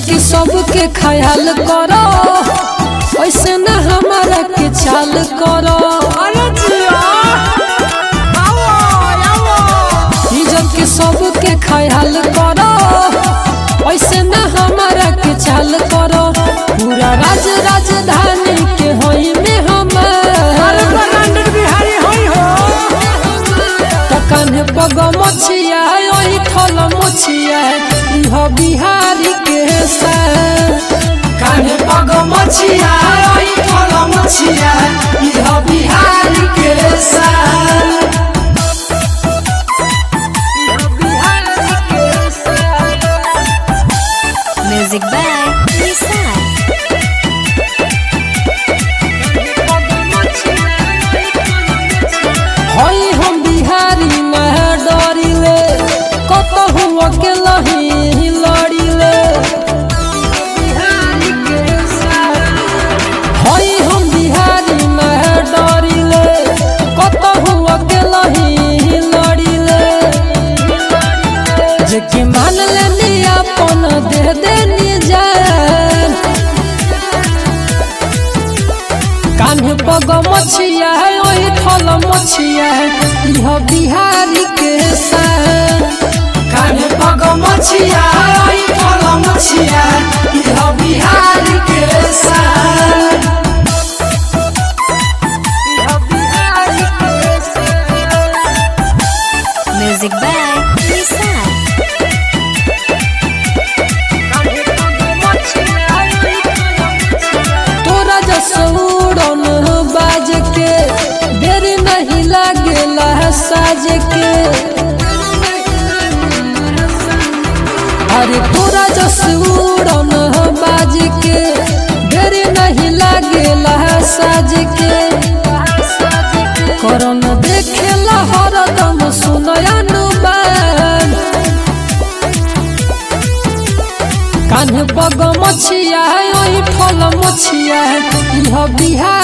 के सबके ख्याल करो ऐसे न हमारा के चाल करो अरे जिया आओ आओ इज्जत के सबके ख्याल करो ऐसे न हमारा के चाल करो पूरा राज राजधानी के होई में अरे हमार ब्रांडेड बिहारी होई हो तकन पग मछिया ओही थल मछिया इह बिहारी के सान कान्हे पग मछिया ओही थल मछिया इह बिहारी के सान इह बिहारी के सान Music by Lisa. हई हम बिहारी न डरिले कतहु अकेला ही लड़िले हई हम बिहारी न डरिले कतहु अकेला ही लड़िले जेके मान लेनी अपन दे देनी जान कान्हे पग मछिया है ओही थल मछिया है इह बिहारी के सान कान्हे पग मछिया है ओही थल मछिया है इह बिहारी के सान इह बिहारी के सान Music by Lisa. तोरा जसौड़न बाज के देर नहीं लागेला साज के अरे तोरा जसौड़न बाज के देर नहीं लागेला साज के करन देखेला हरदम सुनयनुबान कान्हे पग मछिया है ओही फल मछिया है इह बिहार